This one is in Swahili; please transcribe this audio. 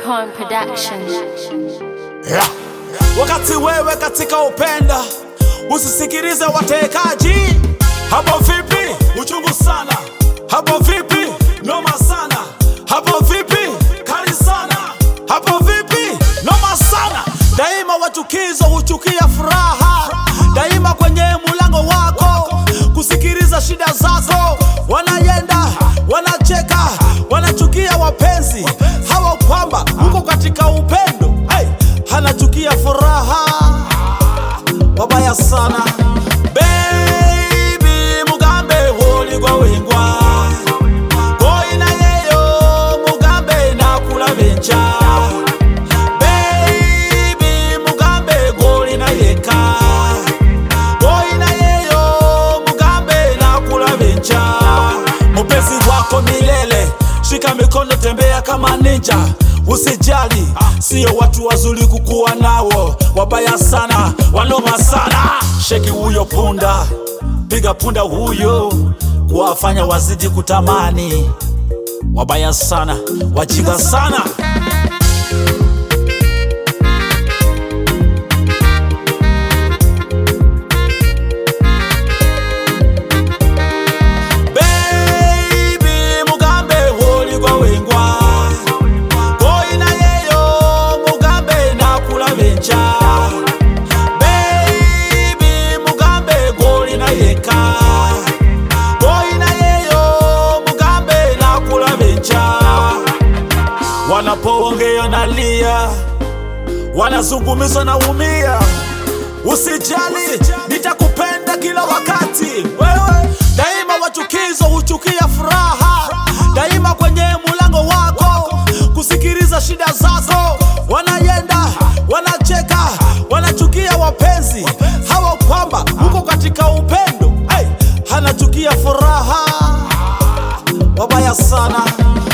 Cohen Production. Yeah. Wakati wewe katika upenda usisikilize watekaji. Hapo vipi? Uchungu sana. Hapo vipi? Noma sana. Hapo vipi? Kali sana. Hapo vipi? Noma sana. Daima wachukizo huchukia furaha, daima kwenye mulango wako kusikiliza shida zako. Wanayenda wanacheka, wanachukia wapenzi hawa kwamba uko katika upendo hey, hanachukia furaha wabaya sana Baby, mugambe holigwa wengwa boina yeyo mugambe nakula bencha Baby, mugambe golina yeka boina yeyo mugambe nakula bencha mupenzi wako milele shika mikono tembea kama ninja usijali sio watu wazuri kukuwa nawo wabaya sana wanoma sana sheki huyo punda piga punda huyo kuwafanya wazidi kutamani wabaya sana wajinga sana Baby, mugambe holigwa wengwa boina yeyo mugambe nakula bencha Baby, mugambe golina yeka boina yeyo mugambe nakula bencha wanapoongea nalia wanazungumza na umia Usijali, nitakupenda kila wakati. Wewe daima wachukizo huchukia furaha, daima kwenye mulango wako kusikiliza shida zako. Wanayenda wanacheka, wanachukia wapenzi hawa kwamba uko katika upendo hey, hanachukia furaha wabaya sana